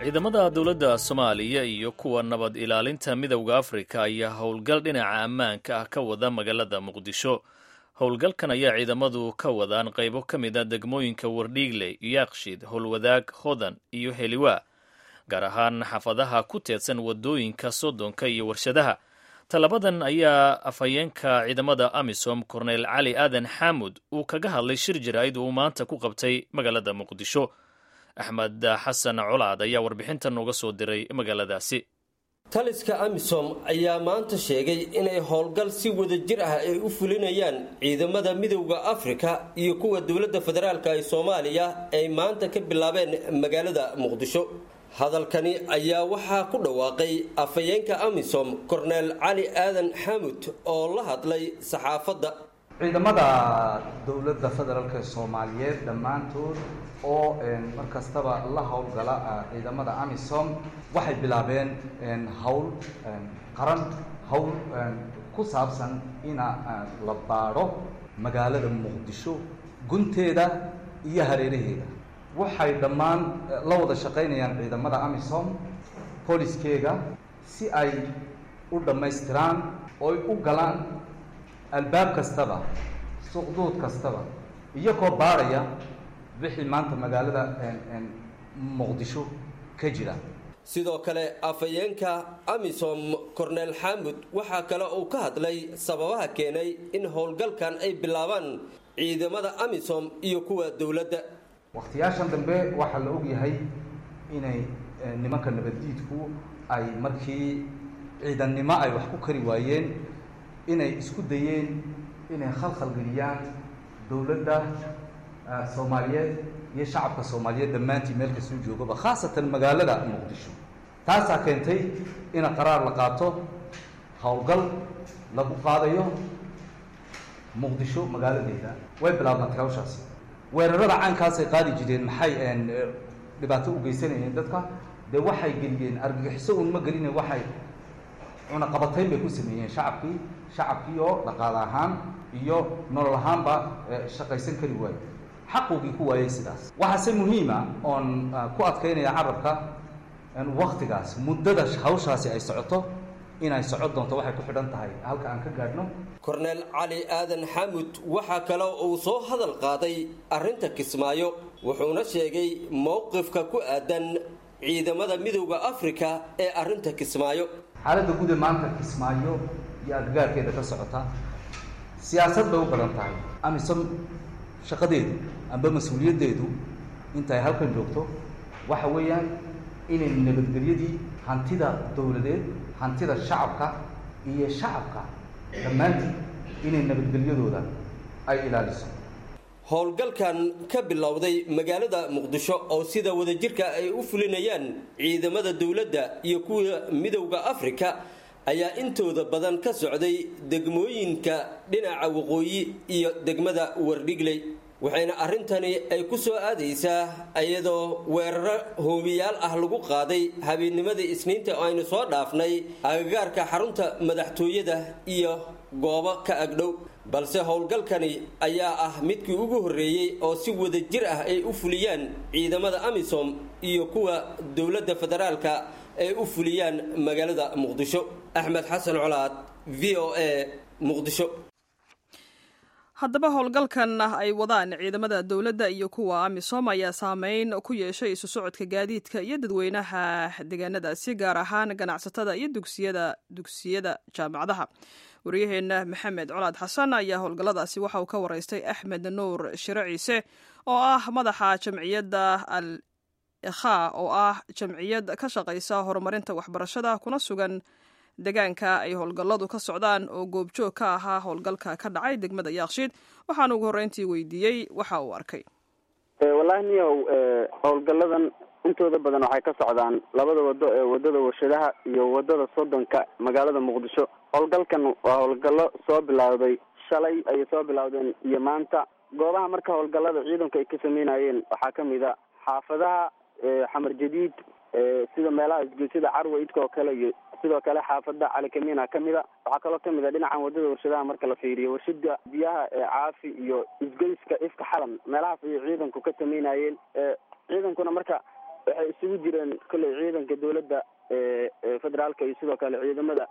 ciidamada dowladda soomaaliya iyo kuwa nabad ilaalinta midowda afrika ayaa howlgal dhinaca ammaanka ah ka wada magaalada muqdisho howlgalkan ayaa ciidamadu ka wadaan qaybo ka mid a degmooyinka wardhiigle yaaqshid howlwadaag hodan iyo heliwaa gaar ahaan xaafadaha ku teedsan wadooyinka soddonka iyo warshadaha tallabadan ayaa afhayeenka ciidamada amisom korneyl cali aadan xaamud uu kaga hadlay shir jaraa'id uu maanta ku qabtay magaalada muqdisho axmed xasan colaad ayaa warbixintan uga soo diray magaaladaasi taliska amisom ayaa maanta sheegay inay howlgal si wadajir ah ay u fulinayaan ciidamada midowda afrika iyo kuwa dowladda federaalk ee soomaaliya ay maanta ka bilaabeen magaalada muqdisho hadalkani ayaa waxaa ku dhawaaqay afhayeenka amisom korneel cali aadan xamud oo la hadlay saxaafadda ciidamada dowladda federaalk ee soomaaliyeed dhammaantood oo mar kastaba la howlgala ciidamada amisom waxay bilaabeen howl qaran howl ku saabsan ina la baadho magaalada muqdisho gunteeda iyo hareeraheeda waxay dhammaan la wada shaqaynayaan ciidamada amisom booliskeega si ay u dhammaystiraan ooy u galaan albaab kastaba suqduud kastaba iyagoo baadhaya wixii maanta magaalada muqdisho ka jira sidoo kale afhayeenka amisom korneel xaamud waxaa kale uu ka hadlay sababaha keenay in howlgalkan ay bilaabaan ciidamada amisom iyo kuwa dowladda wakhtiyaashan dambe waxaa la ogyahay inay nimanka nabaddiidku ay markii ciidannimo ay wax ku kari waayeen inay isku dayeen inay khalkhalgeliyaan dowladda soomaaliyeed iyo shacabka soomaaliyeed dhammaantii meel kasoo joogaba khaasatan magaalada muqdisho taasaa keentay ina qaraar la qaato howlgal lagu qaadayo muqdisho magaaladeeda way bilaabnatay hawshaasi weerarada caankaasay qaadi jireen maxay dhibaato u geysanayeen dadka dee waxay geliyeen argagixiso un ma geline waxay cunaqabatayn bay ku sameeyeen shacabkii shacabkii oo dhaqaale ahaan iyo nolol ahaanba shaqaysan kari waayo xaqoogii ku waayay sidaas waxaase muhiima oon ku adkaynaya carabka waktigaas muddada hawshaasi ay socoto inay socon doonto waxay ku xidhan tahay halka aan ka gaadhno korneel cali aadan xamud waxaa kale uu soo hadal qaaday arrinta kismaayo wuxuuna sheegay mowqifka ku aadan ciidamada midowda afrika ee arrinta kismaayo xaaladda guud ee maanta kismaayo iyo agagaarkeeda ka socota siyaasad bay u badan tahay amisom shaqadeedu amba mas-uuliyaddeedu intaay halkan joogto waxa weeyaan inay nabadgelyadii hantida dowladeed hantida shacabka iyo shacabka dhammaantii inay nabadgelyadooda ay ilaaliso howlgalkan ka bilowday magaalada muqdisho oo sida wadajirka ay u fulinayaan ciidamada dowladda iyo kuwa midowda afrika ayaa intooda badan ka socday degmooyinka dhinaca waqooyi iyo degmada wardhigley waxayna arrintani ay ku soo aadaysaa iyadoo weeraro hoobiyaal ah lagu qaaday habeenimadii isniinta oo aynu soo dhaafnay agagaarka xarunta madaxtooyada iyo goobo ka agdhow balse howlgalkani ayaa ah midkii ugu horreeyey oo si wadajir ah ay u fuliyaan ciidamada amisom iyo kuwa dowladda federaalka ay u fuliyaan magaalada muqdisho axmed xasan colaad v o a muqdisho haddaba howlgalkan ay wadaan ciidamada dowladda iyo kuwa amisom ayaa saameyn ku yeeshay isu socodka gaadiidka iyo dadweynaha deegaanadaasi gaar ahaan ganacsatada iyo dugsiyada dugsiyada jaamacadaha waryaheena maxamed colaad xasan ayaa howlgalladaasi waxa uu ka waraystay axmed nuur shire ciise oo ah madaxa jamciyadda al ikha oo ah jamciyad ka shaqaysa horumarinta waxbarashada kuna sugan deegaanka ay howlgalladu ka socdaan oo goobjoog ka ahaa howlgalka ka dhacay degmada yaakshiid waxaana ugu horreyntii weydiiyey waxa uu arkay wallahi niyow howlgalladan intooda badan waxay ka socdaan labada wado ee wadada warshadaha iyo wadada soddonka magaalada muqdisho howlgalkan waa howlgallo soo bilowday shalay ayay soo bilowdeen iyo maanta goobaha marka howlgallada ciidanku ay ka sameynayeen waxaa kamid a xaafadaha xamar jadiid sida meelaha isgoysida carwa idka oo kale iyo sidoo kale xaafada calikamina kamida waxaa kaloo kamid a dhinacan wadada warshadaha marka la fiiriyo warshada biyaha ee caafi iyo isgoyska ifka xalan meelahaas ayay ciidanku ka sameynayeen ciidankuna marka waxay isugu jireen kolley ciidanka dowladda federaalka iyo sidoo kale ciidamada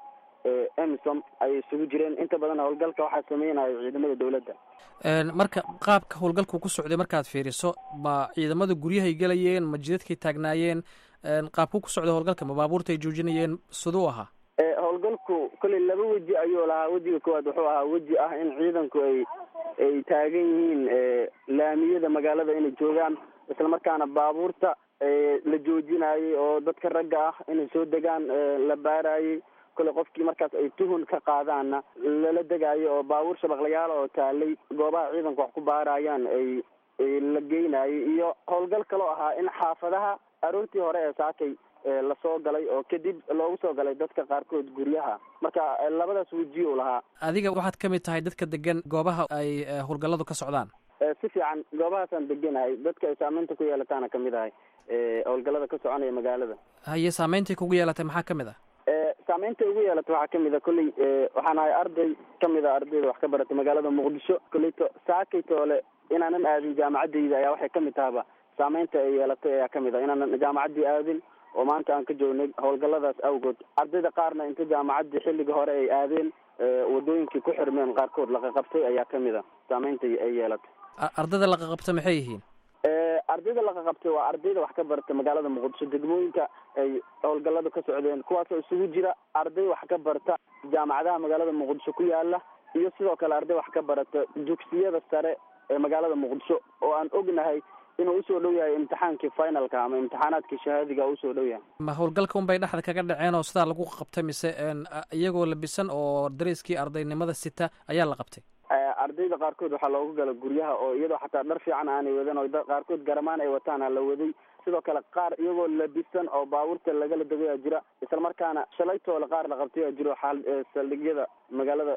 emisom ayay isugu jireen inta badan howlgalka waxaa sameynaya ciidamada dowladda marka qaabka howlgalku ku socday markaad fiiriso ma ciidamada guryahay gelayeen ma jidadkay taagnaayeen qaabku ku socday howlgalka ma baabuurta ay joojinayeen siduu ahaa howlgalku kolley laba weji ayuu lahaa wejiga koowaad wuxuu ahaa weji ah in ciidanku ay ay taagan yihiin laamiyada magaalada inay joogaan islamarkaana baabuurta la joojinayay oo dadka ragga ah inay soo degaan la baarayay kole qofkii markaas ay tuhun ka qaadaanna lala degaayo oo baabuur shabaqlayaal oo taalay goobaha ciidanku wax ku baarayaan ay la geynayay iyo howlgal kaloo ahaa in xaafadaha aroortii hore ee saakay lasoo galay oo kadib loogu soo galay dadka qaarkood guryaha marka labadaas wejiyu lahaa adiga waxaad ka mid tahay dadka degan goobaha ay howlgalladu ka socdaan si fiican goobahaasaan deganahay dadka ay saameynta ku yeelataana kamid ahay howlgallada ka soconaya magaalada haye saameyntai kugu yeelatay maxaa kamid ah saameynta ugu yeelata waxaa kamid a kolley waxaan ahay arday kamid a ardayda wax ka baratay magaalada muqdisho kolleyto saakay toole inaanan aadin jaamacadayda ayaa waxay kamid tahaba saameynta ay yeelatay ayaa kamid ah inaanan jaamacaddii aadin oo maanta aan ka joognay howlgalladaas awgood ardayda qaarna inta jaamacaddii xilliga hore ay aadeen wadooyinkii ku xirmeen qaarkood laqaqabtay ayaa kamid a saameynta ay yeelatay ardayda laqaqabta maxay yihiin ardayda laqaqabtay waa ardayda wax ka barata magaalada muqdisho degmooyinka ay howlgalladu ka socdeen kuwaasoo isugu jira arday wax ka barta jaamacadaha magaalada muqdisho ku yaala iyo sidoo kale arday wax ka barata dugsiyada sare ee magaalada muqdisho oo aan ognahay inuu usoo dhow yahay imtixaankii finalka ama imtixaanaadkii shahaadiga usoo dhow yahay ma howlgalka unbay dhexda kaga dhaceen oo sidaa lagu qabtay mise iyagoo labisan oo dareyskii ardaynimada sita ayaa la qabtay ardayda qaarkood waxaa loogu gala guryaha oo iyadoo xataa dhar fiican aanay wadan oo qaarkood garamaan ay wataan la waday sidoo kale qaar iyagoo labisan oo baabuurta lagala degaya jira isla markaana shalaytoola qaar la qabtaya jiro xaal saldhigyada magaalada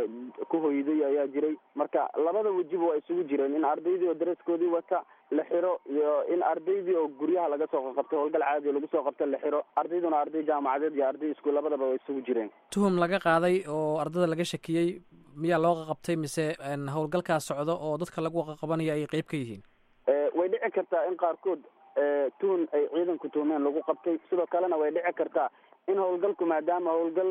ku hoyday ayaa jiray marka labada wejiba waa isugu jireen in ardaydii oo dareeskoodii wata la xiro iyo in ardaydii oo guryaha laga soo qabtay howlgal caadi lagu soo qabta la xiro ardayduna arday jaamacadeed iyo arday iskuul labadaba waa isugu jireen tuhum laga qaaday oo ardada laga shakiyey miyaa loo qaqabtay mise howlgalkaa socdo oo dadka lagu qaqabanaya ay qeyb ka yihiin way dhici kartaa in qaarkood tuhun ay ciidanku tuhmeen lagu qabtay sidoo kalena way dhici kartaa in howlgalku maadaama howlgal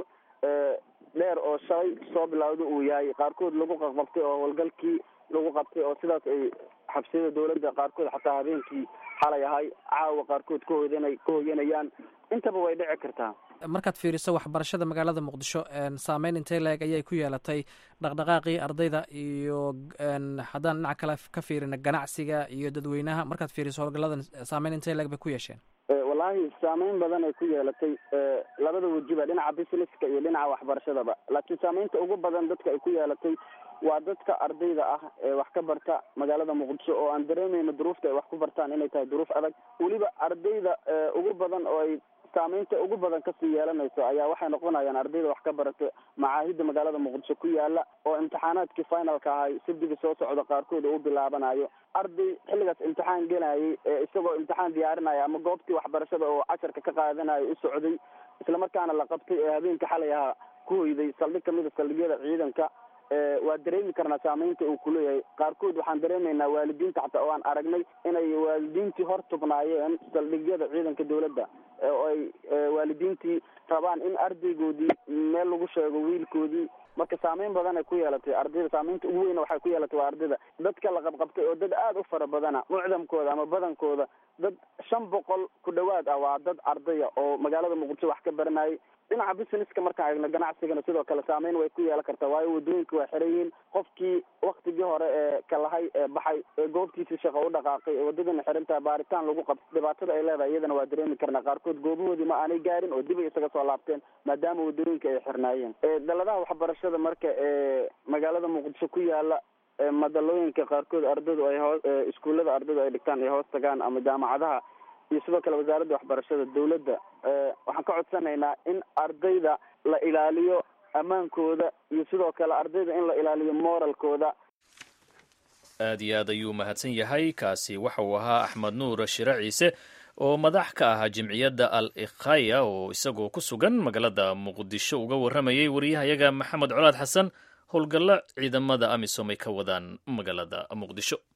dheer oo shalay soo bilowda uu yahay qaarkood lagu qaqabtay oo howlgalkii lagu qabtay oo sidaas ay xabsiyada dawladda qaarkood xataa habeenkii xalay ahay caawa qaarkood ka hoydana ka hoyanayaan intaba way dhici kartaa markaad fiiriso waxbarashada magaalada muqdisho saameyn intee leeg ayay ku yeelatay dhaqdhaqaaqii ardayda iyo haddaan dhinac kale ka fiirina ganacsiga iyo dadweynaha markaad fiiriso howlgalladan saameyn intee leeg bay ku yeesheen wallaahi saameyn badan ay ku yeelatay labada wejiba dhinaca businesska iyo dhinaca waxbarashadaba laakiin saameynta ugu badan dadka ay ku yeelatay waa dadka ardayda ah ee wax ka barta magaalada muqdisho oo aan dareemayno duruufta ay wax ku bartaan inay tahay duruuf adag weliba ardayda ugu badan oo ay saameynta ugu badan kasii yeelanayso ayaa waxay noqonayaan ardayda wax ka barata macaahidda magaalada muqdisho ku yaala oo imtixaanaadkii finalka ahay sabdiga soo socda qaarkood oo u bilaabanayo arday xilligaas imtixaan gelayay ee isagoo imtixaan diyaarinaya ama goobtii waxbarashada oo casharka ka qaadanayo u socday islamarkaana la qabtay ee habeenka xalay ahaa ku hoyday saldhig kamid a saldhigyada ciidanka waa dareemi karnaa saameynta uu kuleeyahay qaarkood waxaan dareemaynaa waalidiinta xataa oo aan aragnay inay waalidiintii hor tubnaayeen saldhigyada ciidanka dawladda oo ay waalidiintii rabaan in ardaygoodii meel lagu sheego wiilkoodii marka saameyn badan ay ku yeelatay ardayda saameynta ugu weyna waxay ku yeelatay waa ardayda dadka la qabqabtay oo dad aada u fara badana mucdamkooda ama badankooda dad shan boqol ku dhawaad ah waa dad ardaya oo magaalada muqdisho wax ka baranayay dhinaca businesska markaan eegno ganacsigana sidoo kale saameyn way ku yeelan kartaa waayo wadooyinka waa xiran yihiin qofkii waktigii hore ee kalahay ee baxay ee goobtiisii shaqo u dhaqaaqay ee wadadana xirantaha baaritaan lagu qabto dhibaatada ay leedahay iyadana waa dareemi karnaa qaarkood goobahoodii ma aanay gaarin oo dib ay isaga soo laabteen maadaama wadooyinka ay xirnaayeen daladaha waxbarashada marka ee magaalada muqdisho ku yaala madalooyinka qaarkood ardaydu ay hoo iskuullada ardaydu ay dhigtaan ay hoos tagaan ama jaamacadaha iyo sidoo kale wasaaradda waxbarashada dawladda waxaan ka codsanaynaa in ardayda la ilaaliyo ammaankooda iyo sidoo kale ardayda in la ilaaliyo moralkooda aad iyo aad ayuu mahadsan yahay kaasi waxa uu ahaa axmed nuur shire ciise oo madax ka ahaa jimciyadda al ikhaya oo isagoo ku sugan magaalada muqdisho uga warramayay wariyahayaga maxamed colaad xasan howlgallo ciidamada amisom ay ka wadaan magaalada muqdisho